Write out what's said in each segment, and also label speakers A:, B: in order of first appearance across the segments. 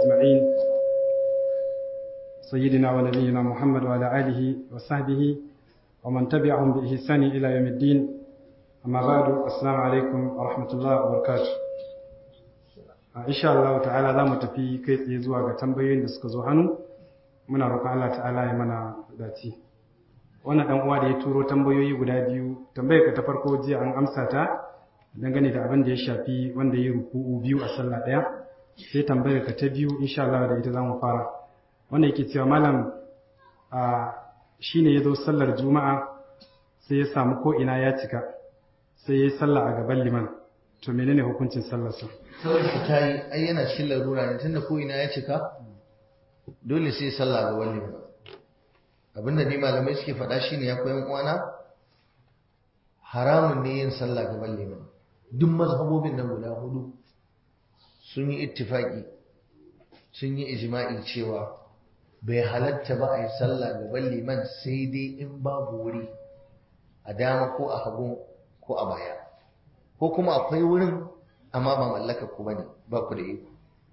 A: أجمعين سيدنا ونبينا محمد وعلى آله وصحبه ومن تبعهم بإحسان إلى يوم الدين أما بعد السلام عليكم ورحمة الله وبركاته إن شاء الله تعالى za mu tafi kai tsaye zuwa ga tambayoyin da suka zo hannu muna roƙon Allah ta'ala ya mana dace wannan dan uwa da ya turo tambayoyi guda biyu tambayar ka ta farko jiya an amsa ta dangane da abin da ya shafi wanda ya ruku'u biyu a sallah ɗaya sai tambayar ka ta biyu insha Allah da ita zamu fara wanda yake cewa malam a shine ya zo sallar juma'a sai ya samu ko ina ya cika sai ya yi sallah a gaban liman to menene hukuncin sallarsa
B: sallar ta yi ai yana cikin larura ne tunda ko ina ya cika dole sai sallah a gaban liman abinda ni malamai suke faɗa shine ya koyan uwana haramun ne yin sallah gaban liman duk mazhabobin nan guda hudu sun yi ittifaki sun yi ijma'i cewa bai halatta ba a yi sallah gaban liman sai dai in babu wuri a dama ko a hagu ko a baya ko kuma akwai wurin amma ba mallaka ku bane ba ku da iko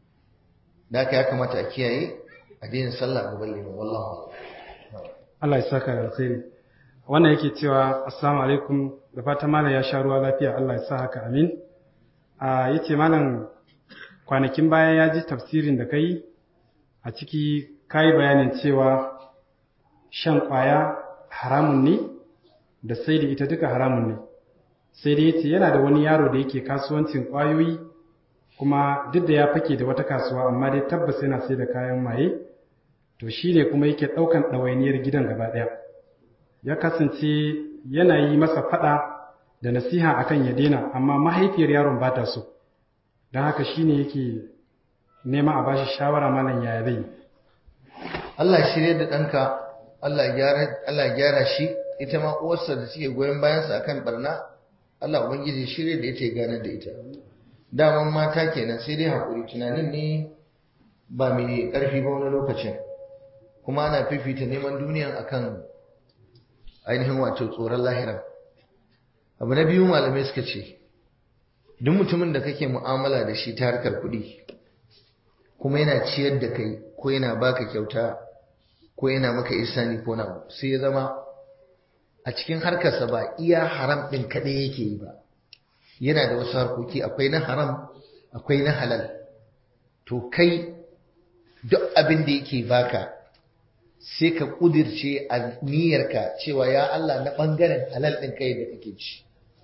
B: da haka ya kamata a kiyaye a daina sallah gaban liman wallahu
A: Allah ya saka da alkhairi wannan yake cewa assalamu alaikum da fatan malam ya sha ruwa lafiya Allah ya sa haka amin a yace malam kwanakin baya ya ji tafsirin da kai a ciki kai bayanin cewa shan kwaya haramun ne da sai da ita duka haramun ne sai dai yace yana da wani yaro da yake kasuwancin kwayoyi kuma duk da ya fake da wata kasuwa amma dai tabbas yana sai da kayan maye to shi ne kuma yake ɗaukan ɗawainiyar gidan gaba ɗaya ya kasance yana yi masa faɗa da nasiha akan ya daina amma mahaifiyar yaron ba ta so don haka shi ne yake nema a bashi shawara malam yaya zai
B: Allah shirye da ɗanka Allah ya gyara shi ita ma uwarsa da suke goyon bayansa akan barna Allah ubangiji shirye da ita ya gane da ita daman mata kenan sai dai haƙuri tunanin ne ba mai ƙarfi ba wani lokacin kuma ana fifita neman duniyan akan ainihin wato tsoron lahira abu na biyu malamai suka ce duk mutumin da kake mu'amala da shi ta harkar kuɗi kuma yana ciyar da kai ko yana baka kyauta ko yana maka isani ko na sai ya zama a cikin harkarsa ba iya haram ɗin kaɗai yake yi ba yana da wasu harkoki akwai na haram akwai na halal to kai duk abin da yake baka sai ka kudirce a niyyarka cewa ya Allah na ɓangaren halal ɗin kai da kake ci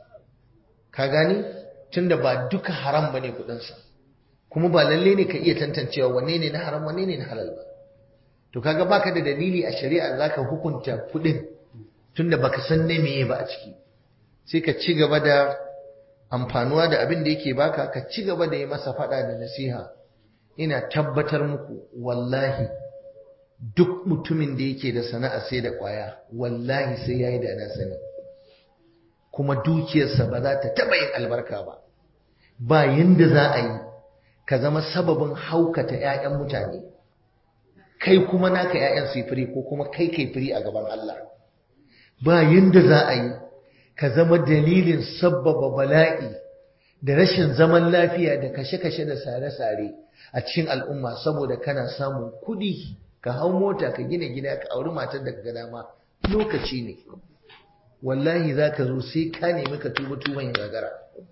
B: ka gani tunda ba duka haram bane kuɗinsa kuma ba lalle ne ka iya tantancewa wanne ne na haram wanne ne na halal ba to kaga baka da dalili a shari'a zaka hukunta kuɗin tunda baka san ne meye ba a ciki sai ka ci gaba da amfanuwa da abin da yake baka ka ci gaba da yi masa faɗa da nasiha ina tabbatar muku wallahi duk mutumin da yake da sana'a sai da kwaya wallahi sai yayi da na sani kuma dukiyarsa ba za ta taba yin albarka ba ba yanda za a yi ka zama sababin haukata ƴaƴan mutane kai kuma naka ƴaƴan su firi ko kuma kai kai firi a gaban Allah ba yanda za a yi ka zama dalilin sabbaba bala'i da rashin zaman lafiya da kashe-kashe da sare-sare a cikin al'umma saboda kana samun kuɗi ka hau mota ka gina gida ka auri matar da ka dama lokaci ne wallahi za ka zo sai ka nemi ka tuba tuban ya gagara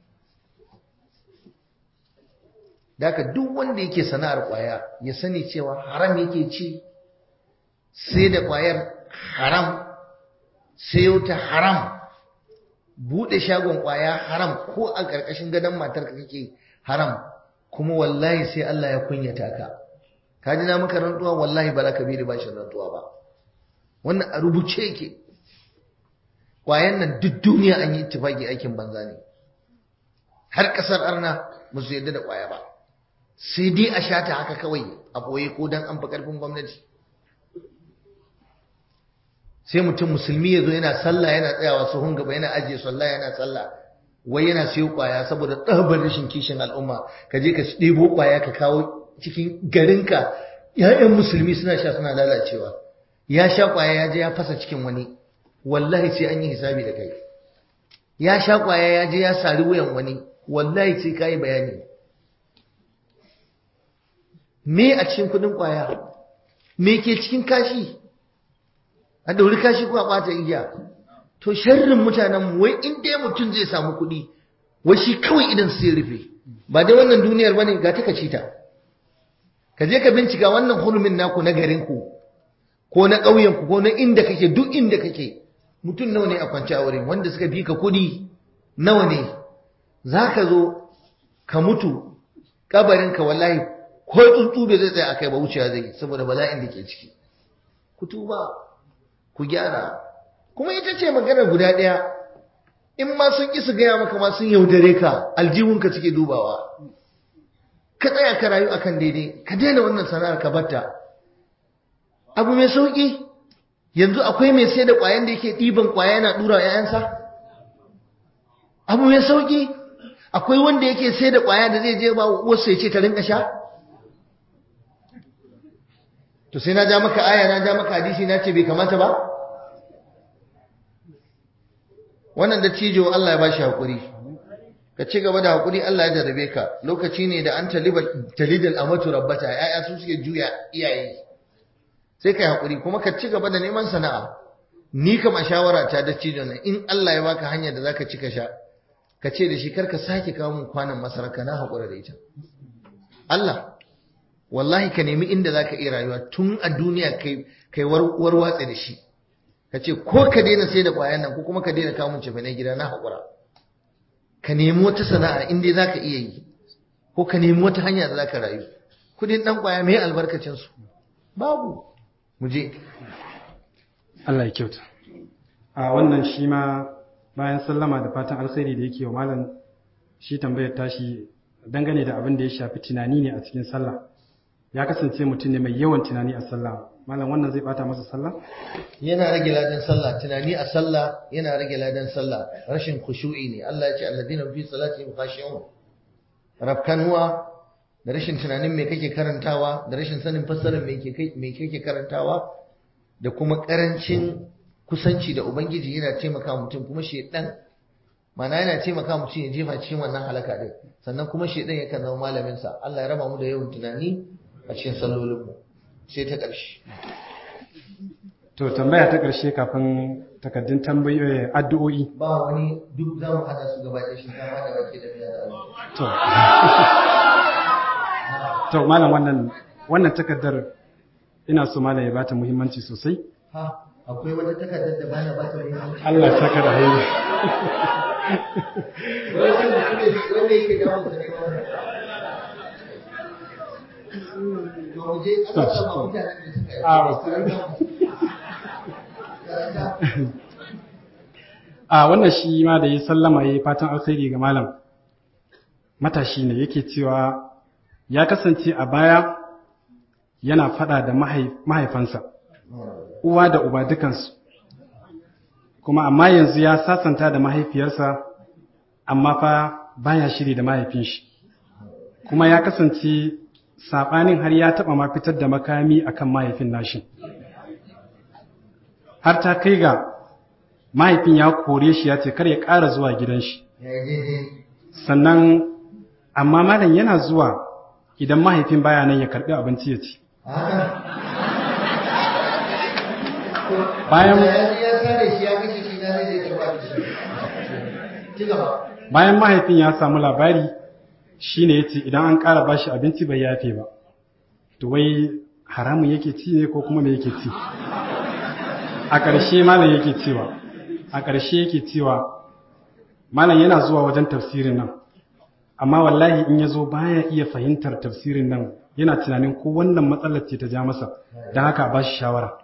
B: Daka duk wanda yake sana'ar kwaya ya sani cewa haram yake ci sai da kwayar haram sayo ta haram bude shagon kwaya haram ko a ƙarƙashin gadon matar ka kake haram kuma wallahi sai Allah ya kunyata ka ka ji na maka rantsuwa wallahi ba za ka bi da bashin rantsuwa ba wannan a rubuce yake kwayan nan duk duniya an yi ittifaki aikin banza ne har kasar arna ba su yarda da kwaya ba sai dai a shata haka kawai a boye ko dan an fi karfin gwamnati sai mutum musulmi ya zo yana sallah yana tsayawa sahun gaba yana ajiye sallah yana sallah wai yana siyo kwaya saboda tsabar rashin kishin al'umma ka je ka ɗebo kwaya ka kawo cikin garinka ‘ya'yan musulmi suna sha suna lalacewa ya sha kwaya ya je ya fasa cikin wani wallahi sai an yi hisabi da kai ya sha kwaya ya je ya sari wuyan wani wallahi sai ka yi bayani me a cikin kudin kwaya me ke cikin kashi a dauri kashi ko a bata igiya to sharrin mutanen wai in dai mutum zai samu kuɗi wai shi kawai idan sai rufe ba dai wannan duniyar bane ga ta kaci ta ka je ka bincika wannan hurumin naku na garin ku ko na ƙauyen ku ko na inda kake duk inda kake mutum nawa ne a kwance a wurin wanda suka fi ka kuɗi nawa ne zaka zo ka mutu kabarinka wallahi ko tsuntsu bai zai tsaya akai ba wucewa zai saboda bala'in da ke ciki ku tuba ku gyara kuma ita ce maganar guda ɗaya in ma sun ƙi su gaya maka ma sun yaudare ka aljihunka suke dubawa ka tsaya ka rayu akan daidai ka daina wannan sana'ar ka batta abu mai sauƙi yanzu akwai mai sai da ƙwayan da yake ɗiban ƙwaya yana ɗura ‘ya'yansa abu mai sauƙi akwai wanda yake sai da ƙwaya da zai je ba wasu ya ce ta rinka sha to sai na ja maka aya na ja maka hadisi na ce bai kamata ba wannan da cijo Allah ya bashi hakuri ka ci gaba da hakuri Allah ya jarabe ka lokaci ne da an talidal amatu rabbata yaya su suke juya iyaye sai kai hakuri kuma ka ci gaba da neman sana'a ni kama shawara ta da cijo ne in Allah ya baka hanyar da zaka ci ka sha ka ce da shi kar ka sake kawo mun kwanan masaraka na hakura da ita Allah wallahi ka nemi inda zaka iya rayuwa tun a duniya kai kai warwatse da shi ka ce ko ka daina sai da ƙwayan nan ko kuma ka daina kamun cefa na gida na haƙura ka nemi wata sana'a in dai za ka iya yi ko ka nemi wata hanya da za ka rayu kudin ɗan ƙwaya mai albarkacinsu babu mu je
A: Allah ya kyauta a wannan shi ma bayan sallama da fatan alkhairi da yake wa malam shi tambayar tashi dangane da abin da ya shafi tunani ne a cikin sallah ya kasance mutum ne mai yawan tunani a sallah malam wannan zai bata masa sallah
B: yana rage ladan sallah tunani a sallah yana rage ladan sallah rashin khushu'i ne Allah ya ce alladina fi salatihim khashi'un rabkanwa da rashin tunanin me kake karantawa da rashin sanin fassarar me kake me kake karantawa da kuma karancin kusanci da ubangiji yana taimaka mutum kuma shedan mana yana taimaka mutum ya jefa cikin wannan halaka din sannan kuma shedan yakan zama malamin sa Allah ya raba mu da yawan tunani a cikin sallolinmu sai ta ƙarshe.
A: To tambaya ta ƙarshe kafin takaddun tambayoyi addu'o'i.
B: Ba wani duk za mu hada su gaba da shinkafa da wake da miya da
A: To. To malam wannan wannan takaddar ina so malam ya bata muhimmanci sosai.
B: Ha, akwai wata takardar da bana bata muhimmanci.
A: Allah ya saka da hayi.
B: Wanda yake dawo da
A: a wannan shi ma da ya sallama ya yi fatan alkhairi ga malam matashi ne yake cewa ya kasance a baya yana fada da mahaifansa uwa da uba dukansu kuma amma yanzu ya sasanta da mahaifiyarsa amma fa baya shiri da mahaifin shi kuma ya kasance saɓanin har ya taɓa ma fitar da makami akan mahaifin nashi har ta kai ga mahaifin ya kore shi ya ce kar ya ƙara zuwa gidan shi sannan amma malam yana zuwa idan mahaifin baya nan ya karɓi abinci ya ci bayan bayan mahaifin ya samu labari shi ne ya ce idan an ƙara bashi abinci bai yafe ba to wai haramun yake ci ne ko kuma me yake ci a ƙarshe malam yake cewa a ƙarshe yake cewa malam yana zuwa wajen tafsirin nan amma wallahi in ya zo baya iya fahimtar tafsirin nan yana tunanin ko wannan matsalar ce ta ja masa don haka ba shi shawara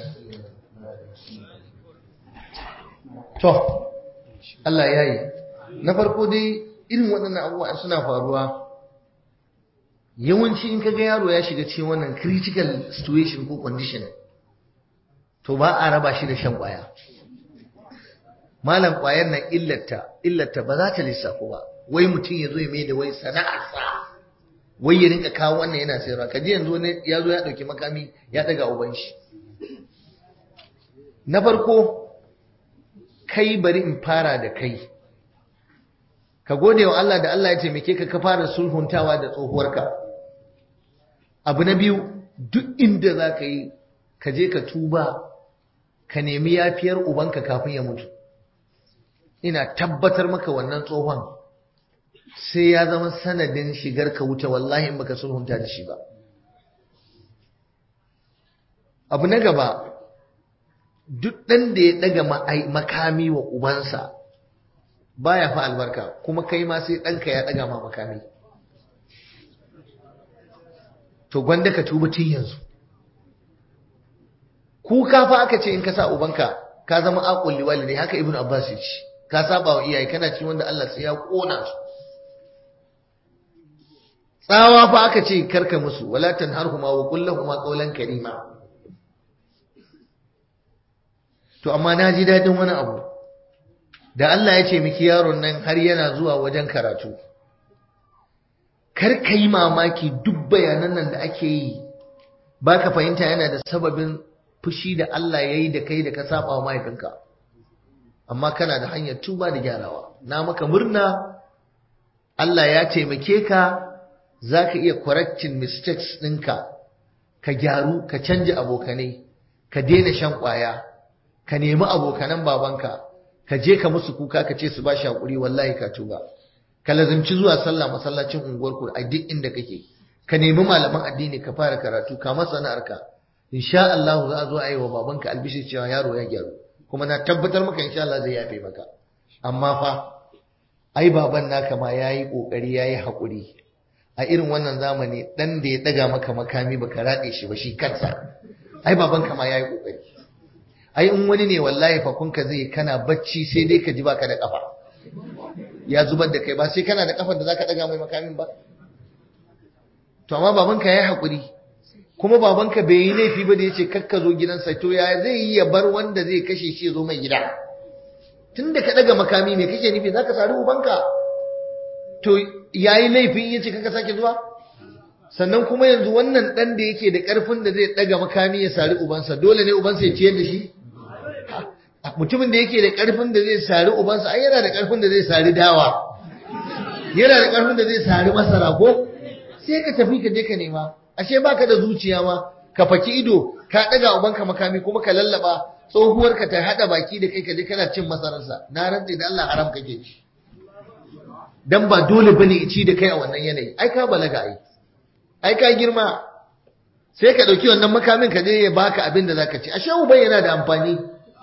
B: to Allah ya yi na farko dai irin waɗannan abubuwa suna faruwa yawanci in kaga yaro ya shiga cikin wannan critical situation ko condition to ba a raba shi da shan ƙwaya malam ƙwayar nan illata illata ba za ta lissafo ba wai mutum ya zo ya mai da wai sana'arsa wai ya rinka kawo wannan yana sayarwa ka ji yanzu ne ya zo ya ɗauki makami ya ɗaga uban shi na farko kai bari in fara da kai ka gode wa Allah da Allah ya taimake ka ka fara sulhuntawa da tsohuwarka abu na biyu duk inda za ka yi ka je ka tuba ka nemi yafiyar ubanka kafin ya mutu ina tabbatar maka wannan tsohon sai ya zama sanadin shigar ka wuce wallahi in baka sulhunta da shi ba abu na gaba duk ɗan da ya ɗaga makami wa ubansa baya fa albarka kuma kai ma sai ɗanka ya ɗaga ma makami to gwanda ka tuba tun yanzu kuka fa aka ce in ka sa ubanka ka zama aqul walidai haka ibnu abbas ya ce ka saba wa iyaye kana ci wanda Allah sai ya kona su tsawa fa aka ce karka musu wala tanharhuma wa qul lahumu qawlan karima to amma na ji dadin wani abu da Allah ya ce miki yaron nan har yana zuwa wajen karatu kar ka yi mamaki duk bayanan nan da ake yi baka fahimta yana da sababin fushi da Allah ya yi da kai da ka saba wa mahaifinka amma kana da hanyar tuba da gyarawa na maka murna Allah ya taimake ka za ka iya correcting mistakes ɗinka ka gyaru ka canja abokanai ka daina shan ƙwaya ka nemi abokanan babanka ka je ka musu kuka ka ce su ba shi haƙuri wallahi ka tuba ka lazimci zuwa sallah masallacin unguwarku a duk inda kake ka nemi malaman addini ka fara karatu ka masana'arka insha Allah za a zo a yi wa babanka albishi cewa yaro ya gyaru kuma na tabbatar maka insha Allah zai yafe maka amma fa ai baban naka ma yayi kokari yayi hakuri a irin wannan zamani dan da ya daga maka makami baka rade shi ba shi kansa ai baban ka ma yayi kokari ai in wani ne wallahi fa kunka zai kana bacci sai dai ka ji baka da kafa ya zubar da kai ba sai kana da kafar da zaka daga mai makamin ba to amma babanka yayi hakuri kuma babanka bai yi laifi ba da yace kakka zo gidansa to ya zai yi ya bar wanda zai kashe shi ya zo mai gida tunda ka daga makami me kake nufi zaka sari ubanka to yayi laifin yace kakka sake zuwa sannan kuma yanzu wannan dan da yake da karfin da zai daga makami ya sari ubansa dole ne ubansa ya ciyar da shi mutumin da yake da karfin da zai sari ubansa ai yana da karfin da zai sari dawa yana da karfin da zai sari masara ko sai ka tafi ka je ka nema ashe baka da zuciya ma ka faki ido ka daga ubanka makami kuma ka lallaba tsohuwar ka ta hada baki da kai ka je kana cin masararsa na rantsi da Allah haram kake ci dan ba dole bane ci da kai a wannan yanayi ai ka balaga ai ai ka girma sai ka dauki wannan makamin ka je ya baka abin da zaka ci ashe uban yana da amfani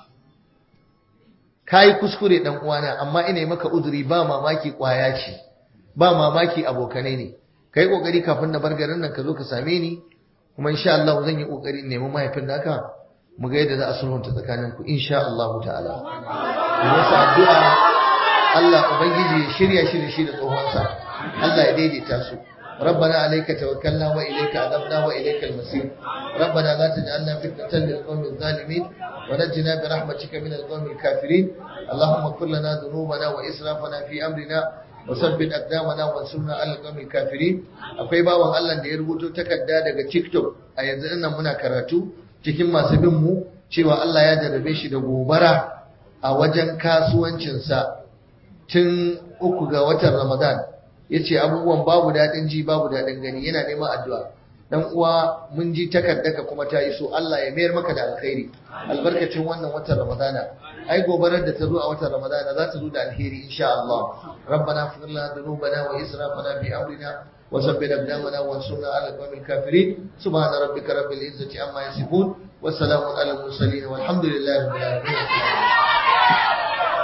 B: kai kuskure dan uwana amma ina maka uzuri ba mamaki kwaya ce ba mamaki abokanai ne kai kokari kafin na bar garin nan ka zo ka same ni kuma insha Allah zan yi kokari in nemi mahaifin naka mu ga yadda za a sulhunta tsakanin ku insha Allah ta'ala mu masa addu'a Allah ubangiji ya shirya shi da shi da tsohonsa Allah ya daidaita su ربنا عليك توكلنا وإليك أنبنا وإليك المصير ربنا لا تجعلنا فتنة للقوم الظالمين ونجنا برحمتك من القوم الكافرين اللهم اغفر لنا ذنوبنا وإسرافنا في أمرنا wasabbit aqdamana wansurna alal qawmil kafirin akwai bawan Allah da ya rubuto takarda daga TikTok a yanzu nan muna karatu cikin masu bin mu cewa Allah ya jarrabe shi da gobara a wajen kasuwancin sa tun uku ga watan Ramadan yace abubuwan babu dadin ji babu dadin gani yana neman addu'a dan uwa mun ji takardaka kuma ta iso Allah ya mayar maka da alkhairi albarkacin wannan watan Ramadana ai gobarar da ta zo a watan Ramadana za ta zo da alheri insha Allah rabbana ighfir lana dhunubana wa israfana fi amrina wa sabbit aqdamana wa ansurna ala alqawmil kafirin subhana rabbika rabbil izzati amma yasifun wa salamun ala al mursalin walhamdulillahi rabbil alamin